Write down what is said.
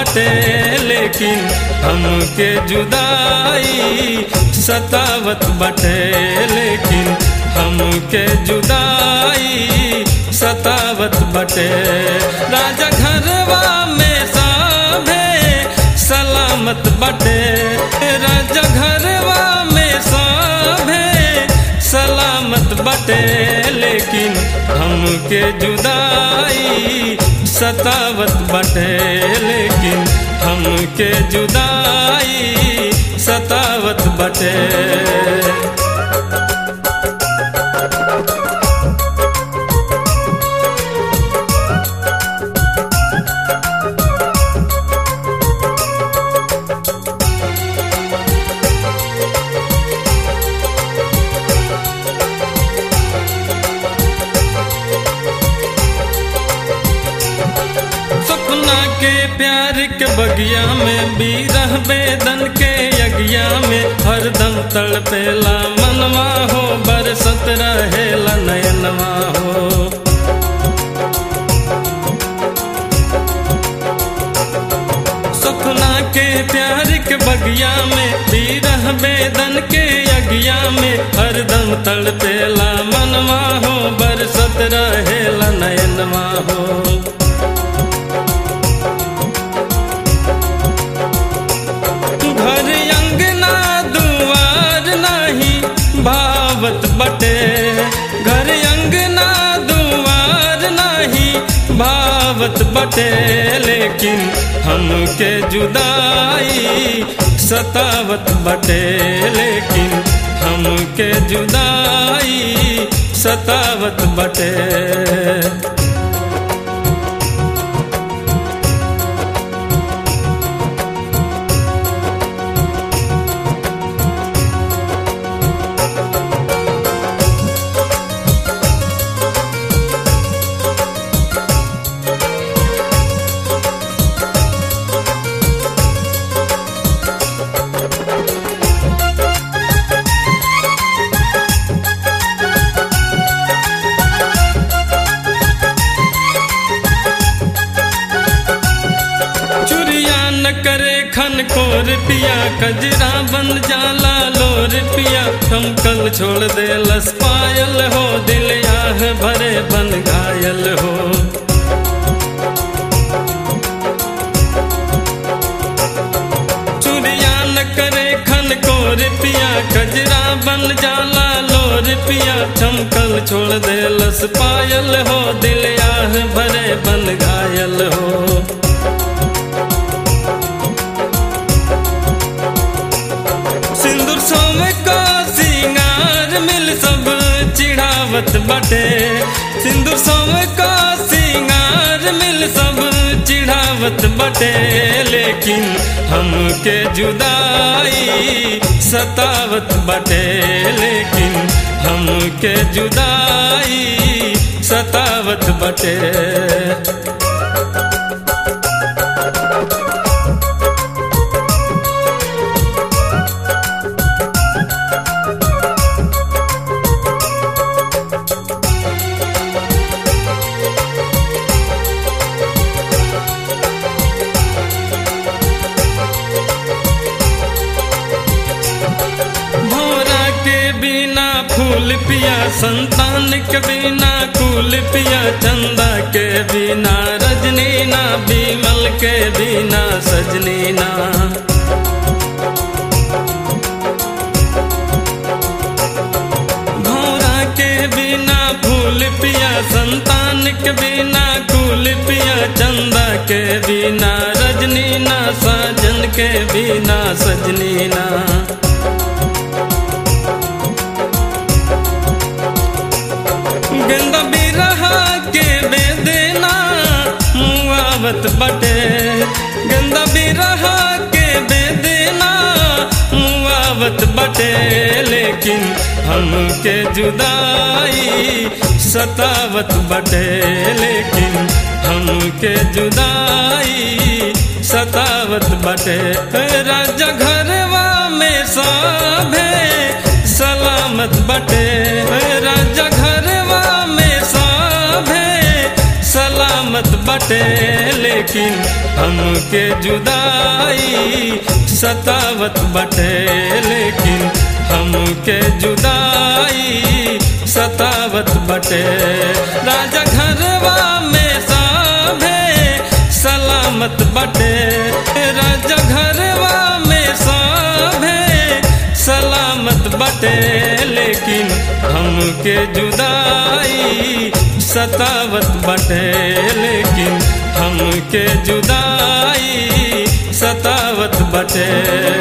बटे लेकिन हमके जुदाई सतावत बटे लेकिन हमके जुदाई सतावत बटे राजा घरवा में साभे सलामत बटे राजा घरवा में साभे सलामत बटे लेकिन हमके जुदाई सतावत बटे लेकिन हमके जुदाई सतावत बटे सपना के प्यार के बगिया में बीरह बेदन के यज्ञा में हरदम तड़पेला मनवा हो बरसत रहेला नयनवा हो सपना के प्यार के बगिया में बीरह बेदन के यज्ञा में हरदम तड़पेला मनवा हो बरसत रहेला नयनवा हो घर अंगना दुआर नाही भावत बटे घर अंगना दुआर नाही भावत बटे लेकिन हमके जुदाई सतावत बटे लेकिन हमके जुदाई सतावत बटे चुरिया न करे खन कोर पिया कजरा बन जाला लोर पिया हम कल छोड़ दे लस पायल हो दिल आह भरे बन घायल हो चुरिया न करे खन कोर पिया कजरा बन जाला लोर पिया चमकल छोड़ दे लस पायल हो दिल आह भरे बन घायल हो सिंदूर सोम का सिंगार मिल सब चिढ़ावत बटे सिंदूर सोम का सिंगार मिल सब चिढ़ावत बटे लेकिन हमके जुदाई सतावत बटे लेकिन हमके जुदाई सतावत बटे भोरा के बिना फूल पिया संतान के बिना कुल पिया चंदा के बिना रजनी ना बीमल के बिना सजनी ना भोरा के बिना फूल पिया संतान के बिना कुल पिया चंदा के बिना रजनी ना साजन के बिना सजनी ना गंदा बिरहा के बेदेना मुआवत बटे गंदा बिरहा के बेदेना मुआवत बटे लेकिन हमके जुदाई सतावत बटे लेकिन हमके जुदाई सतावत बटे राजा घरवा में साभे सलामत बटे राजा घरवा में साभे सलामत बटे बटे लेकिन हमके जुदाई सतावत बटे लेकिन हमके जुदाई सतावत बटे राजा घरवा में साभे सलामत बटे राजा घरवा में साभे सलामत बटे लेकिन हमके जुदाई सतावत बटे लेकिन हमके जुदाई सतावत बटे